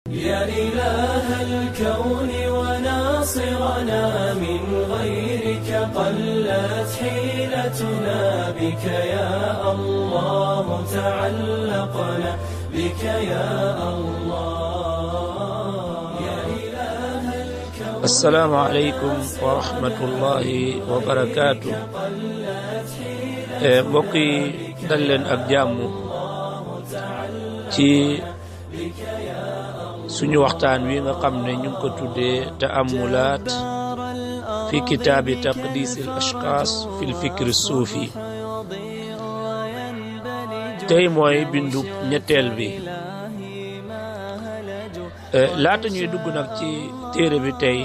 يا إله الكون وناصرنا من غيرك قلت حيلتنا بك يا الله تعلقنا بك يا الله يا إله الكون السلام علeykum wa rahmatullahi wa barakaatu mbokk yi dal leen ak jàmm ci suñu waxtaan wi nga xam ne ñu ngi ko tuddee taamulaat fi kitaabi taqdis al ashxaas fi lfikri suufi tey mooy bindu ñetteel bi laata ñuy dugg nag ci téere bi tey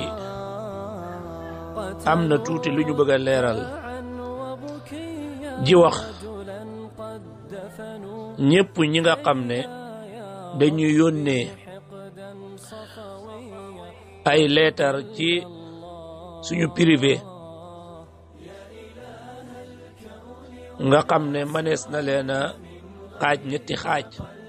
am na tuuti lu ñu bëgg a leeral ji wax ñépp ñi nga xam ne dañuy yónnee ay leetar ci suñu privé nga xam ne manees na leen a xaaj ñetti xaaj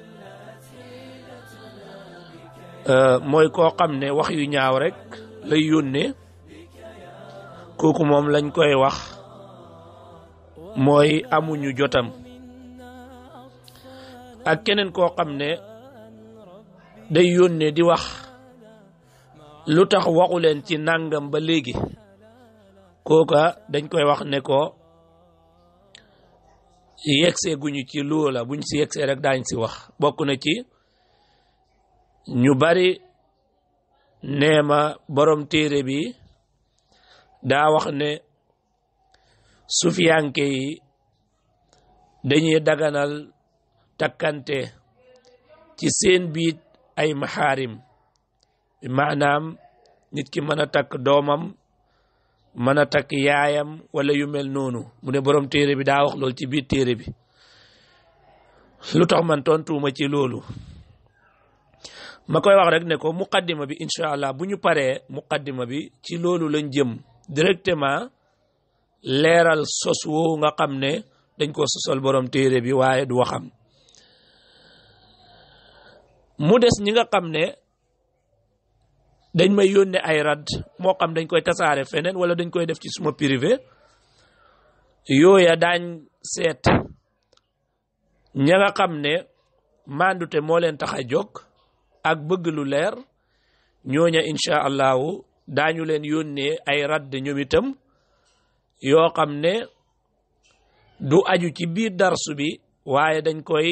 mooy koo xam ne wax yu ñaaw rek lay yónnee kooku moom lañ koy wax mooy amuñu jotam ak keneen koo xam ne day yónnee di wax lu tax waxu leen ci nàngam ba léegi kooka dañ koy wax ne ko yegsee guñu ci loola buñ si yegsee rek daañ si wax bokk na ci ñu bari neema borom téere bi daa wax ne sufiyanke yi dañuy daganal takkante ci seen biit ay maxaarim maanaam nit ki mën a takk doomam mën a takk yaayam wala yu mel noonu mu ne borom téere bi daa wax loolu ci biir téere bi lu tax man tontuuma ci loolu ma koy wax rek ne ko muqaddima bi incha allah bu ñu paree muqaddima bi ci loolu lañ jëm directement leeral sos woowu nga xam ne dañ ko sosal borom téere bi waaye du waxam mu des ñi nga xam ne dañ may yónnee ay rad moo xam dañ koy tasaare feneen wala dañ koy def ci suma privé yooya daañ seet ña nga xam ne mandute moo leen tax a jóg ak bëgg lu leer ñooña incha allahu daañu leen yónnee ay radd ñoom itam yoo xam ne du aju ci biir darsu bi waaye dañ koy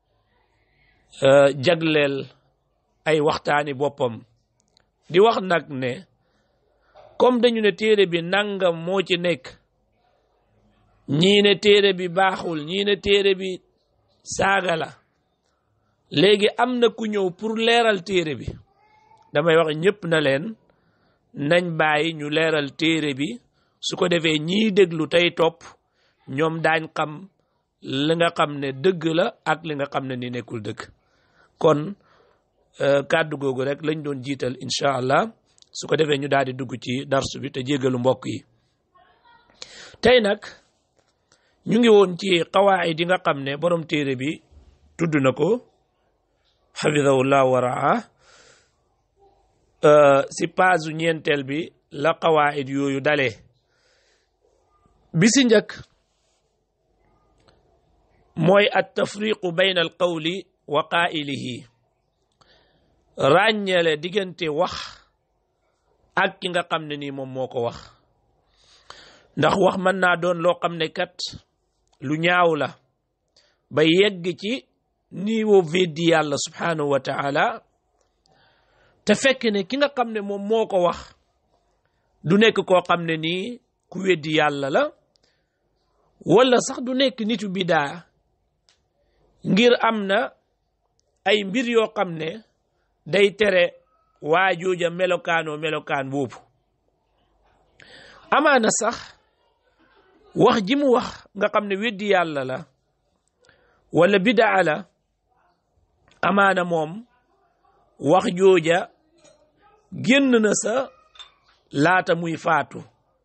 jagleel ay waxtaani boppam di wax nag ne comme dañu ne téere bi nangam moo ci nekk ñii ne téere bi baaxul ñii ne téere bi saaga la léegi am na ku ñëw pour leeral téere bi damay wax ñëpp na leen nañ bàyyi ñu leeral téere bi su ko defee ñiy déglu tey topp ñoom daañ xam li nga xam ne dëgg la ak li nga xam ne ni nekkul dëgg kon kàddu googu rek lañ doon jiital incha allah su ko defee ñu daal di dugg ci darsu bi te jéggalu mbokk yi tey nag ñu ngi woon ci xawaayid yi nga xam ne borom téere bi tudd na ko xafidahullah wa raa si paasu ñeenteel bi la xawaayid yooyu dalee bi si njëkk mooy at tafriqu bayna al qawli wa qaa'ilihi ràññeele diggante wax ak ki nga xam ne nii moom moo ko wax ndax wax mën naa doon loo xam ne kat lu ñaaw la ba yegg ci niveau veddi yàlla subhanahu wa taala te fekk ne ki nga xam ne moom moo ko wax du nekk koo xam ne nii ku weddi yàlla la wala sax du nekk nitu bidaa ngir am na ay mbir yoo xam ne day tere waa jooja melokaanoo melokaan boobu amaana sax wax ji mu wax nga xam ne weddi yàlla la wala bidaa la amaana moom wax jooja génn na sa laata muy faatu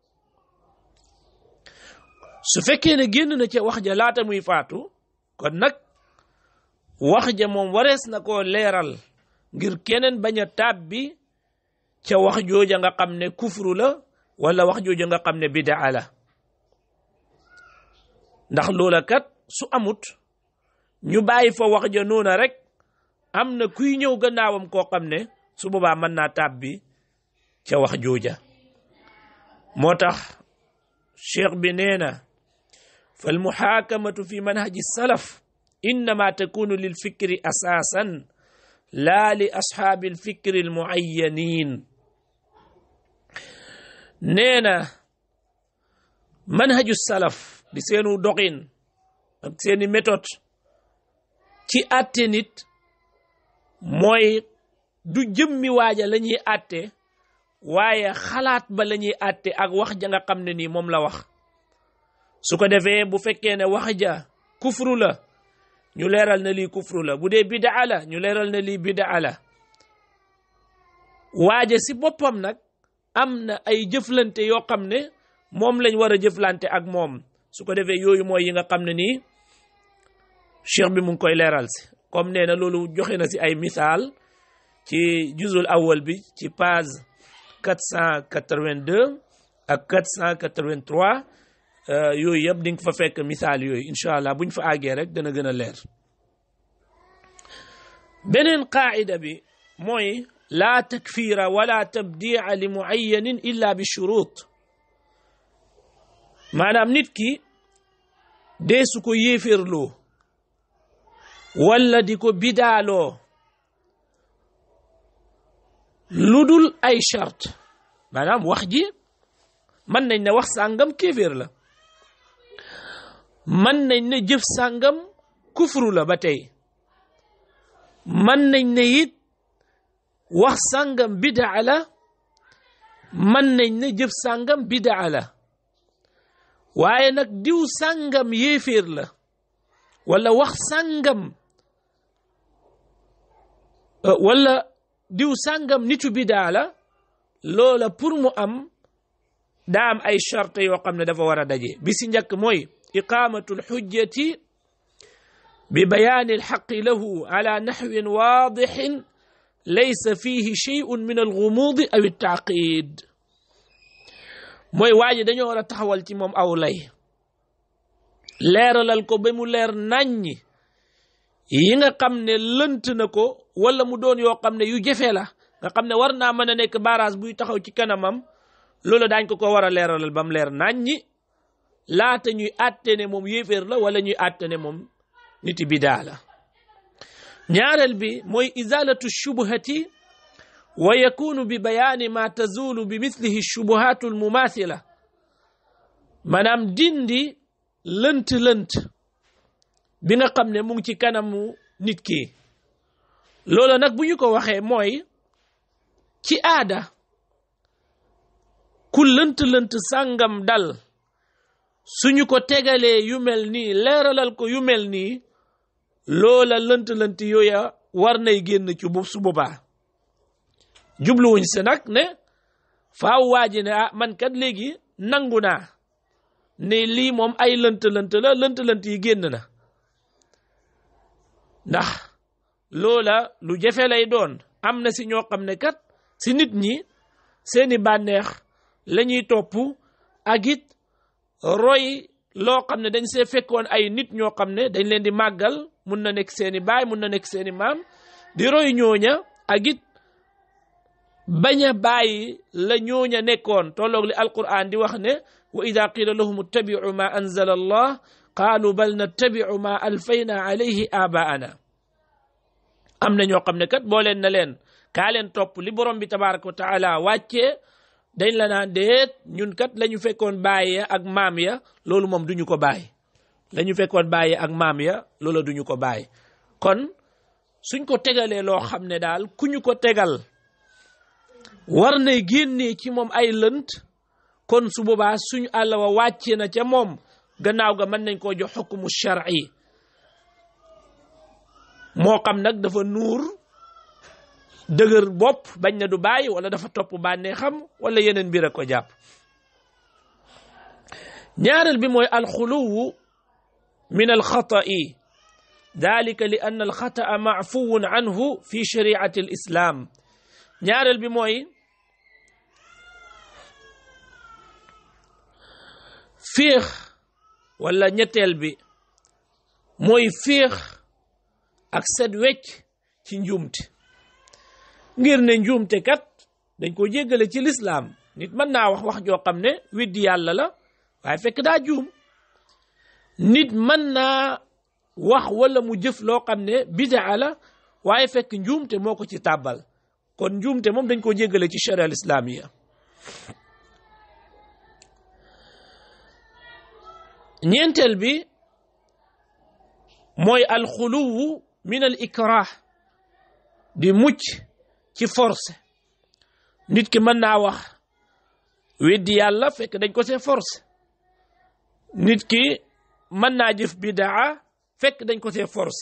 su fekkee ne génn na ca wax ja laata muy faatu kon nag wax ja moom warees na koo leeral ngir keneen bañ a tàbbi ca wax jooja nga xam ne kufru la wala wax jooja nga xam ne bidaa la ndax loola kat su amut ñu bàyyi fa wax ja noona rek am na kuy ñëw gannaawam koo xam ne su boobaa mën naa tàbbi ca wax jooja moo tax cheikh bi nee na fal muxaakamatu fi manhaji salaf innama takunu lil fikri asaasan laa li ashaabi al fikri al muayyanin nee na manhaju salaf di seenu doxin ak seeni méthode ci àtte nit mooy du jëmmi waaja la ñuy àtte waaye xalaat ba la ñuy àtte ak wax ja nga xam ne nii moom la wax su ko defee bu fekkee ne wax ja kufru la ñu leeral na lii kufru la bu dee bidaa la ñu leeral na lii bidaa la waaja si boppam nag am na ay jëflante yoo xam ne moom lañ war a jëflante ak moom su ko defee yooyu mooy yi nga xam ne nii cheikh bi mu ngi koy leeral si comme nee na loolu joxe na si ay misaal ci juzul awal bi ci page 482 ak 483 yooyu yëpp di nga fa fekk misaal yooyu incha allah buñ fa àggee rek dana gën a leer beneen qaacida bi mooy laa takfira wala tabdica li mucayanin illa bi shurut maanaam nit ki dee su ko yéeféerloo wala di ko bidaaloo lu dul ay charte maanaam wax ji mën nañ ne wax sàngam kéeféer la mën nañ ne jëf sàngam kufru la ba tey mën nañ ne it wax sàngam bidaa la mën nañ ne jëf sàngam bidaa la waaye nag diw sàngam yéeféer la wala wax sàngam wala diw sàngam nitu bidaa la loola pour mu am daa am ay charte yoo xam ne dafa war a daje bi si njëkk mooy iqaamatu lxujjati bi bayaani alxaqi lahu ala naxwin waadixin laysa fihi sheyun min algumuudi aw altaaqid mooy waa ji dañoo war a taxawal ci moom aw lay leeralal ko ba mu leer naññi yi nga xam ne lënt na ko wala mu doon yoo xam ne yu jafe la nga xam ne war naa mën a nekk barrage buy taxaw ci kanamam loolu daañ ko ko war a leeralal ba mu leer naññi laata ñuy àtte ne moom yéeféer la wala ñuy àtte ne moom niti bidaa la ñaareel bi mooy izalatu shubhati wa yakunu bi bayaani ma tazulu bi mislihi shubuhatu almumathila maanaam dindi lënt-lënt bi nga xam ne mu ngi ci kanamu nit ki loolu nag bu ñu ko waxee mooy ci aada ku lënt-lënt sàngam dal suñu ko tegalee yu mel nii leeralal ko yu mel nii loola lënt-lënt yooya war nay génn ci bu su boobaa jubluwuñ si nag ne faaw waa ji ne ah man kat léegi nangu naa ne lii moom ay lënt-lënt la lënt-lënt yi génn na ndax loola lu jafe lay doon am na si ñoo xam ne kat si nit ñi seeni bànneex la ñuy topp ak it roy loo xam ne dañ see fekkoon ay nit ñoo xam ne dañ leen di màggal mun na nekk seeni baay mun na nekk seeni maam di roy ñooña ak it bañ a bàyyi la ñooña nekkoon tolloog li alquran di wax ne wa ida qila lahum ittabiu ma anzala allah qaalu bal nattabiu ma alfayna alayhi abaana am na ñoo xam ne kat boo leen na leen kaa leen topp li borom bi tabaraka wa taala wàccee dañ la naan déet ñun kat la ñu fekkoon bàyyi ak maam ya loolu moom duñu ko bàyyi la ñu fekkoon bàyyi ak maam ya loolu duñu ko bàyyi kon suñ ko tegalee loo xam ne daal ku ñu ko tegal war nay génnee ci moom ay lënt kon su boobaa suñu àll wa wàcce na ca moom gannaaw ga mën nañ koo jox xukmu shar'i moo xam nag dafa nuur dëgër bopp bañ na du bàyyi wala dafa topp bànnee xam wala yeneen mbir a ko jàpp ñaareel bi mooy alxuluwu min alxata'i dalika li anna alxataa maafuwun anhu fi shariati al islam ñaareel bi mooy féex wala ñetteel bi mooy féex ak set wecc ci njuumte ngir ne njuumte kat dañ ko jéggale ci lislaam nit mën naa wax wax joo xam ne widdi yàlla la waaye fekk daa juum nit mën naa wax wala mu jëf loo xam ne bidaa la waaye fekk njuumte moo ko ci tàbbal kon njuumte moom dañ ko jéggale ci sharia al islamiya ñeenteel bi mooy alxuluwu min al ikrah di mucc ci force nit ki mën naa wax weddi yàlla fekk dañ ko see force nit ki mën naa jëf bidaa fekk dañ ko see force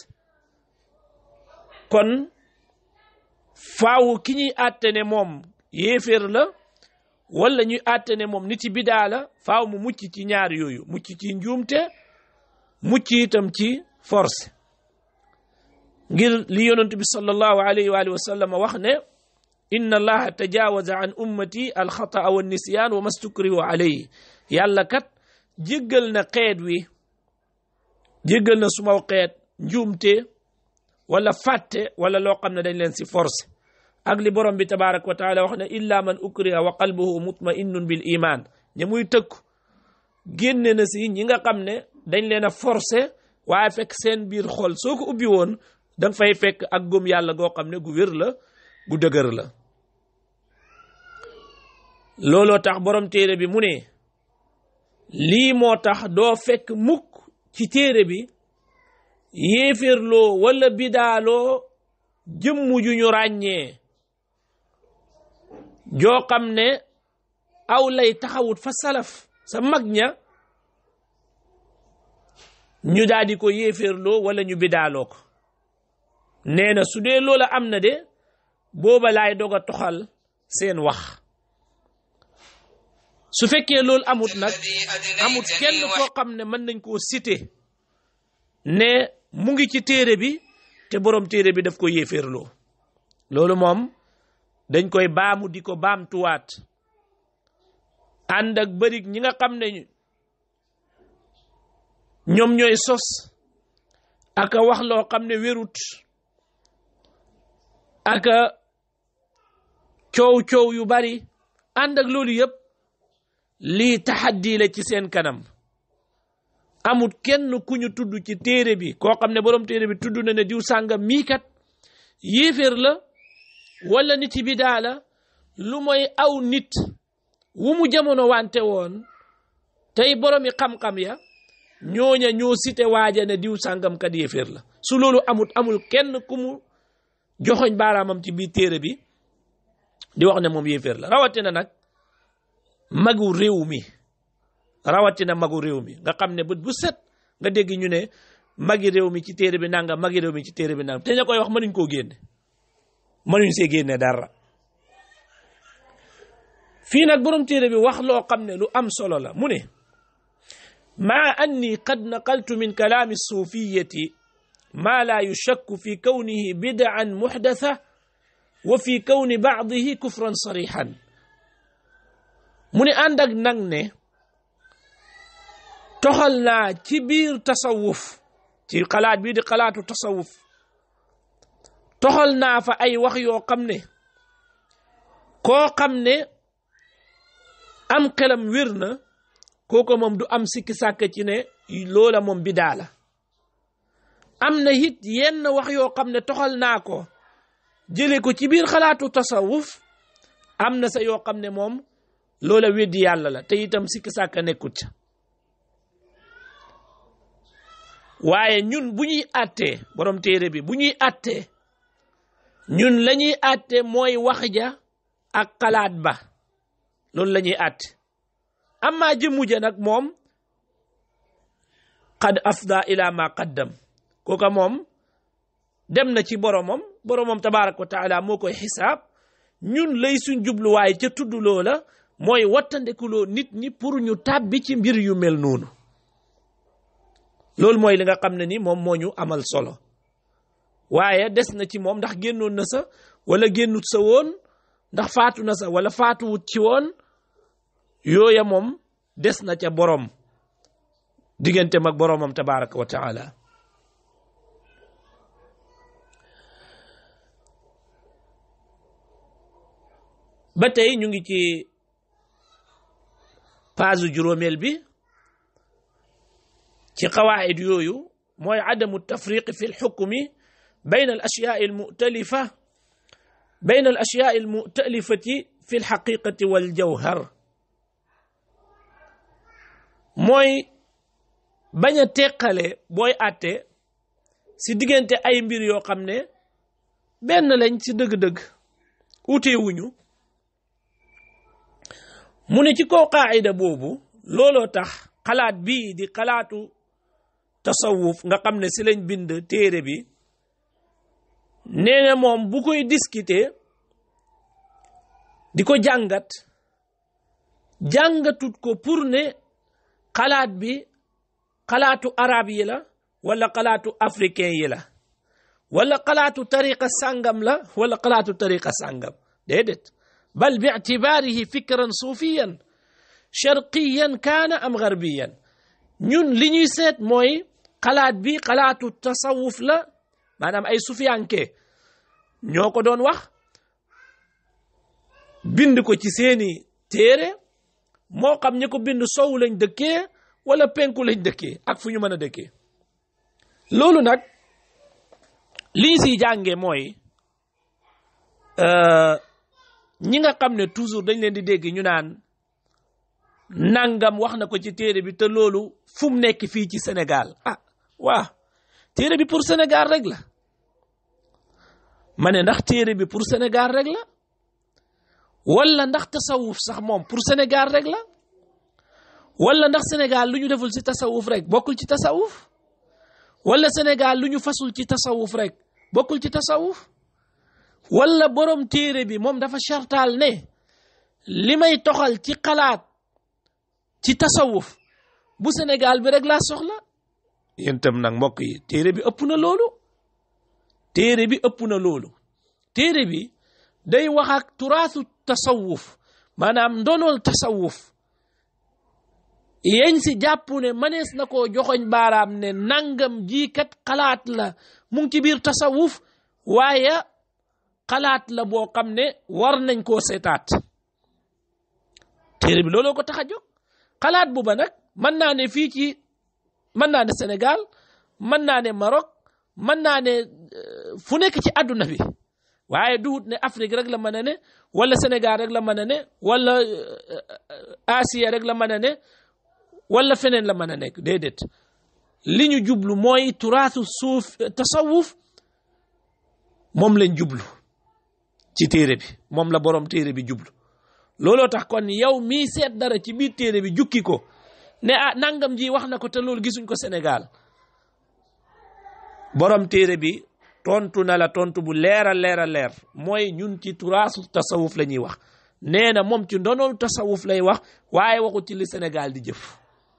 kon faaw ki ñuy àtte ne moom yéeféer la wala ñuy àtte ne moom nit yi bidaa la faaw mu mucc ci ñaar yooyu mucc ci njuumte mucc itam ci force ngir li yonent bi sallallahu alayhi wa alihi wa sallam wax ne inna allaha tajawaza an ummati alxataa wa nisyaan wa mastukrihu alayhi yàlla kat jéggal na xeet wi jéggal na sumaw xeet njuumte wala fàtte wala loo xam ne dañ leen si force ak li borom bi tabaraka wa taala wax ne illa man ukriha wa qalbuhu mutma'innun bil iman ña muy tëkku génne na si ñi nga xam ne dañ leen a forcé waaye fekk seen biir xol soo ko ubbi woon danga fay fekk ak gëm yàlla goo xam ne gu wér la gu dëgër la looloo tax borom téere bi mu ne lii moo tax doo fekk mukk ci téere bi yéeféerloo wala bidaaloo jëmm ju ñu ràññee joo xam ne aw lay taxawut fa salaf sa mag ña ñu daal di ko yéeféerloo wala ñu bidaaloo ko nee na su dee loola am na de booba laay dog a toxal seen wax su fekkee loolu amut nag amut kenn koo xam ne mën nañ koo cité ne mu ngi ci téere bi te borom téere bi daf ko yéeféerloo loolu moom dañ koy baamu di ko baamtuwaat ànd ak bërig ñi nga xam ne ñoom ñooy sos aka wax loo xam ne wérut aka coow coow yu bari ànd ak loolu yëpp lii taxaddi la ci seen kanam amut kenn ku ñu tudd ci téere bi koo xam ne borom téere bi tudd na ne diw sàngam mii kat yéeféer la wala nit yi bidaa la lu mooy aw nit wu mu jamono wante woon tey boromi xam-xam ya ñooña ñoo cité waaja ne diw sàngam kat yéeféer la su loolu amut amul kenn ku mu joxoñ baaraamam ci biir téere bi di wax ne moom yéeféer la rawatina nag magu réew mi rawatina magu réew mi nga xam ne bët bu set nga dégg ñu ne magi réew mi ci téere bi nangam magi réew mi ci téere bi nangam te ña koy wax mënuñ koo génne mënuñ see génne dara fii nag borom téere bi wax loo xam ne lu am solo la mu ne maa anni qad naqaltu min kalaami suufiyati maa laa yushakku fi kawnihi bid'an muxdatha wa fi kawni bacdihi kufran sarixan mu ne ànd ak nag ne toxal naa ci biir tasawuf ci xalaat bii di xalaatu tasawuf toxal naa fa ay wax yoo xam ne koo xam ne am xelam wér na kooko moom du am sikki sàkk ci ne loola moom bidaa la am na it yenn wax yoo xam ne toxal naa ko jële ko ci biir xalaatu tasawuf am na sa yoo xam ne moom loola weddi yàlla la te itam sikki sàkk nekkut ca waaye ñun bu ñuy àttee borom téere bi bu ñuy àttee ñun la ñuy àtte mooy wax ja ak xalaat ba loolu la ñuy àtte amma jëmmu ja nag moom qad afda ila ma qaddam kooka moom dem na ci boromam boromam tabarak wa taala moo koy xisaab ñun lay suñ jubluwaay ca tudd loola mooy wattandekuloo nit ñi pour ñu tàbbi ci mbir yu mel noonu loolu mooy li nga xam ne ni moom moo ñu amal solo waaye des na ci moom ndax génnoon na sa wala génnut sa woon ndax faatu na sa wala faatuwut ci woon yooya moom des na ca borom diggante mag boromam tabaraka wa taala ba tey ñu ngi ci paasu juróomeel bi ci qawaid yooyu mooy adamu tafriqi fi lxukmi bayn al ashyaai almutalifa bayn al ashyaai almutalifati fi lxaqiqati waljawhar mooy bañ a teqale booy àtte si diggante ay mbir yoo xam ne benn lañ ci dëgg-dëgg uteewuñu mu ne ci kaw qaayida boobu looloo tax xalaat bii di xalaatu tasawuf nga xam ne si lañ bind téere bi nee na moom bu koy discuter di ko jàngat jàngatut ko pour ne xalaat bi xalaatu arab yi la wala xalaatu africain yi la wala xalaatu tariqa sàngam la wala xalaatu tariqa sàngam déedéet bal bi ictibaarihi fikran suufiyan sharqiyan kaana am garbiyan ñun li ñuy seet mooy xalaat bi xalaatu tasawuf la maanaam ay sufiyanke ñoo ko doon wax bind ko ci seeni téere moo xam ñi ko bind sow lañ dëkkee wala penku lañ dëkkee ak fu ñu mën a dëkkee loolu nag liñ siy jànge mooy ñi nga xam ne toujours dañ leen di dégg ñu naan nangam wax na ko ci téere bi te loolu fu mu nekk fii ci Sénégal ah waa téere bi pour Sénégal rek la ma ne ndax téere bi pour Sénégal rek la wala ndax tasawuf sax moom pour Sénégal rek la wala ndax Sénégal lu ñu deful ci tasawuf rek bokkul ci tasawuf wala Sénégal lu ñu fasul ci tasawuf rek bokkul ci tasawuf wala borom téere bi moom dafa chartaal ne li may toxal ci xalaat ci tasawuf bu Sénégal bi rek laa soxla yéen tam nag mbokk yi téere bi ëpp na loolu téere bi ëpp na loolu téere bi day wax ak turaasu tasawuf maanaam ndonol tasawuf yeñ si jàpp ne manees na koo joxoñ baaraam ne nangam ji kat xalaat la mu ngi ci biir tasawuf waaye xalaat la boo xam ne war nañ koo seetaat téere bi looloo ko tax a jóg xalaat bu ba nag mën naa ne fii ci mën naa ne Sénégal mën naa ne Maroc mën naa ne fu nekk ci àdduna bi waaye duhut ne Afrique rek la mën a ne wala Sénégal rek la mën a ne wala Asie rek la mën a ne wala feneen la mën a nekk déedéet li ñu jublu mooy turaasu suuf tasawuf moom lañ jublu ci téere bi moom la borom téere bi jublu looloo tax kon yow mii seet dara ci biir téere bi jukki ko ne ah nangam ji wax na ko te loolu gisuñ ko Sénégal borom téere bi tontu na la tontu bu leer a leer a leer mooy ñun ci turaasu tasawuf la ñuy wax nee na moom ci ndonoolu tasawuf lay wax waaye waxut ci li Sénégal di jëf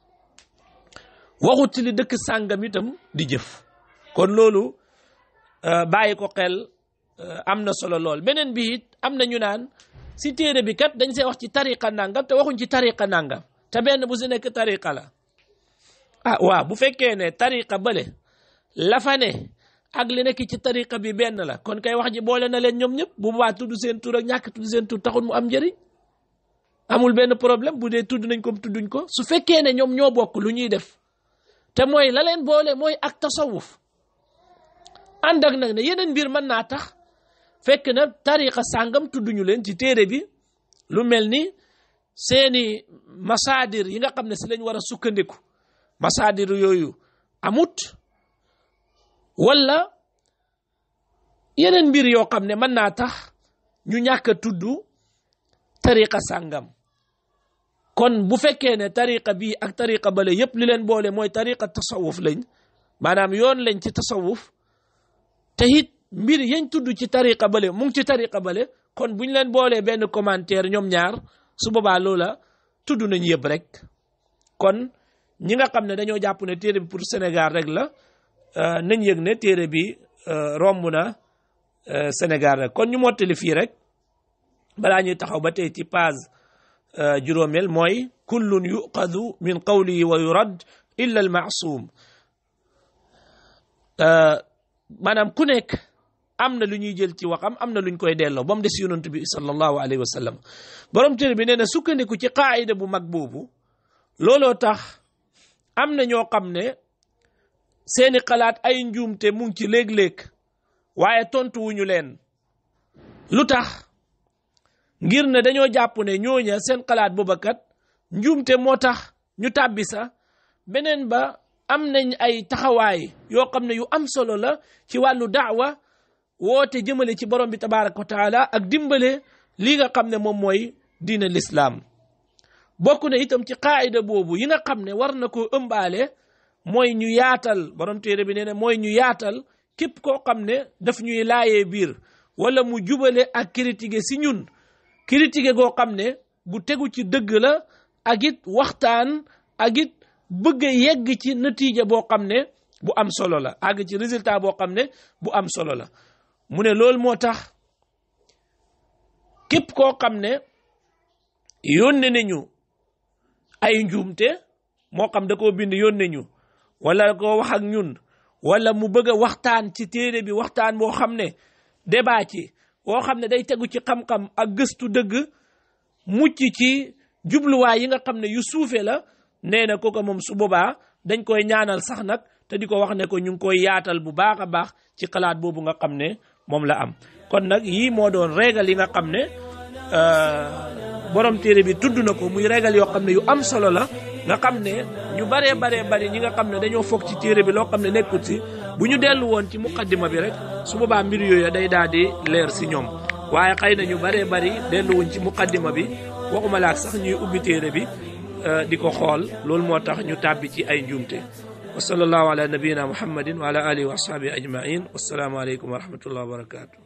waxut ci li dëkk sàngam itam di jëf kon loolu bàyyi ko xel am na solo lool beneen bi it am na ñu naan si téere bi kat dañ see wax ci tariqa nangam te waxuñ ci tariqa nangam te benn bu si nekk tariqa la ah waaw bu fekkee ne tariqa bële la fa ne ak li nekk ci tariqa bi benn la kon kay wax ji boole na leen ñoom ñëpp bu boobaa tudd seen tur ak ñàkk tudd seen tur taxul mu am njëriñ amul benn problème bu dee tudd nañ ko tudduñ ko su fekkee ne ñoom ñoo bokk lu ñuy def te mooy la leen boole mooy ak tasawuf ànd ak nag ne yeneen mbir mën naa tax fekk na tariqa sàngam tudduñu leen ci téere bi lu mel ni seeni masaadir yi nga xam ne si lañ war a sukkandiku masaadir yooyu amut wala yeneen mbir yoo xam ne mën naa tax ñu ñàkk a tudd tariqa sàngam kon bu fekkee ne tariqa bii ak tariqa bale yépp li leen boole mooy tariqa tasawuf lañ maanaam yoon lañ ci tasawuf te it mbir yañ tudd ci tariqa bale mu ngi ci tariqa bale kon buñ leen boolee benn commentaire ñoom ñaar su boobaa loola tudd nañ yëpp rek kon ñi nga xam ne dañoo jàpp ne téere bi pour Sénégal rek la nañ yëg ne téere bi romb na Sénégal rek kon ñu mottali fii rek balaa ñuy taxaw ba tey ci page juróomeel mooy kullun yuqadu min qawlihi wa yurad illa al maasum maanaam ku nekk am na lu ñuy jël ci waxam am na lu ñu koy delloo ba mu des yonent bi sallallahu alayhi wa sallam borom téere bi nee na sukkandiku ci qaayida bu mag boobu looloo tax am na ñoo xam ne seeni xalaat ay njuumte mu ngi ci léeg-léeg waaye tontu wuñu leen lu tax ngir ne dañoo jàpp ne ñooña seen xalaat booba kat njuumte moo tax ñu tàbbi sa beneen ba am nañ ay taxawaay yoo xam ne yu am solo la ci wàllu daawa woote jëmale ci borom bi tabaraka wa taala ak dimbale lii nga xam ne moom mooy diina lislaam bokk na itam ci qaayida boobu yi nga xam ne war na koo ëmbaale mooy ñu yaatal borom téere bi nee na mooy ñu yaatal képp koo xam ne daf ñuy laayee biir wala mu jubale ak critiqué si ñun critiqué goo xam ne bu tegu ci dëgg la ak it waxtaan ak it bëgg a yegg ci natiija boo xam ne bu am solo la àgg ci résultat boo xam ne bu am solo la mu ne loolu moo tax képp koo xam ne yónne nañu ay njuumte moo xam da koo bind yónne ñu wala koo wax ak ñun wala mu bëgg a waxtaan ci téere bi waxtaan boo xam ne débat ci boo xam ne day tegu ci xam-xam ak gëstu dëgg mucc ci jubluwaay yi nga xam ne yu suufe la nee na kooku moom su boobaa dañ koy ñaanal sax nag te di ko wax ne ko ñu ngi koy yaatal bu baax a baax ci xalaat boobu nga xam ne moom la am kon nag yii moo doon régal yi nga xam ne borom téere bi tudd na ko muy régal yoo xam ne yu am solo la nga xam ne ñu baree baree bari ñi nga xam ne dañoo foog ci téere bi loo xam ne nekkut si bu ñu dellu woon ci muqaddima bi rek su boobaa mbir yooyu day daal di leer si ñoom waaye xëy na ñu baree bari delluwuñ ci muqaddima bi waxuma laak sax ñuy ubbi téere bi di ko xool loolu moo tax ñu tàbbi ci ay njuumte wa sallallahu ala nabiyina muhammadin wa ala alihi wa ashabihi ajmain wassalaamu aleykum wa rahmatullah wa barakatuh